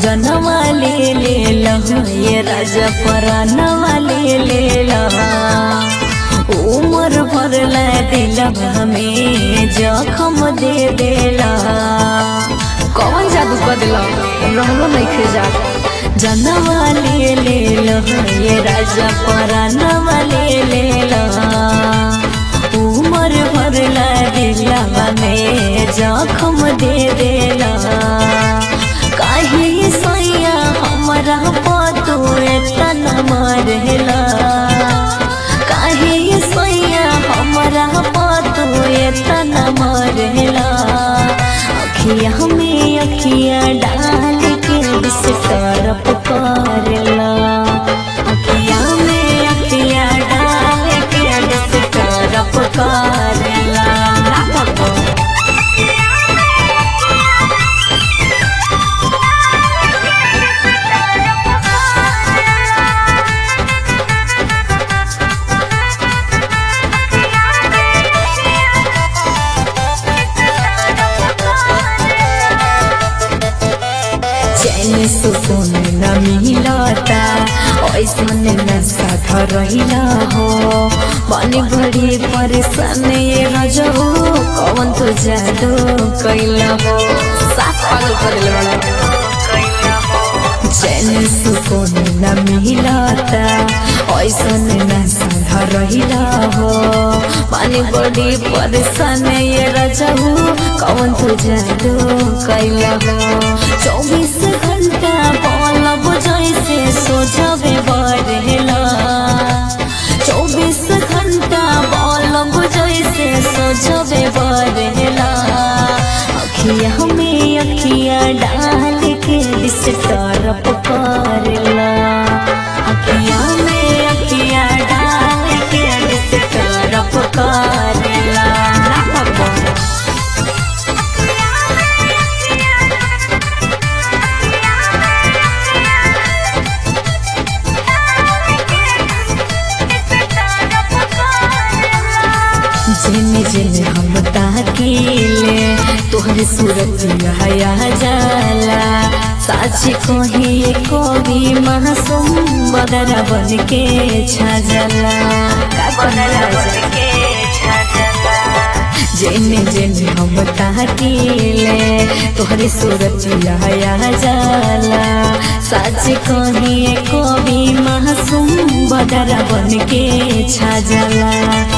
गगनवा ले ले लहो ये राजा परानवा ले ले लहा उमर भरला दिलवा में जखम दे देला कौन जादू कर दिला रहलो नहीं खे जा जनवा ले ले लहा ये राजा परानवा ले ले लहा उमर भरला दिलवा में जखम दे देला काहे सैया हमरा पतू एतना मरेला काहे सैया हमरा पतू एतना मरेला अखिया में अखिया डाल के बिस तरफ करेला अखिया में अखिया डाल के बिस तरफ करेला ना बाबा चैन सुकून न मिलता ऐसन नशा धरैला हो बनी बड़ी परेशान ये रजो कौन तो जादू कैला हो साफ पागल कर दिले बड़ा चैन सुकून न मिलता ऐसन नशा धरैला हो बनी बड़ी परेशान ये रजो कौन तो जादू कैला हो चौबीस घंटा पलब जैसे सोचबे बढ़ेला चौबीस घंटा पलब जैसे सोचबे बढ़ेला अखिया में अखिया डाल के दिस तरफ करेला अखिया में अखिया डाल के दिस तरफ करेला ना बाबा जिन जिन हम ताकीले तोहर सूरत हया जाला साच कही कवि मासूम बदरा बन के छाजला जिन जिन हम ताकीले तोहर सूरत हया जाला साच कही कवि मासूम बदरा बन के छाजला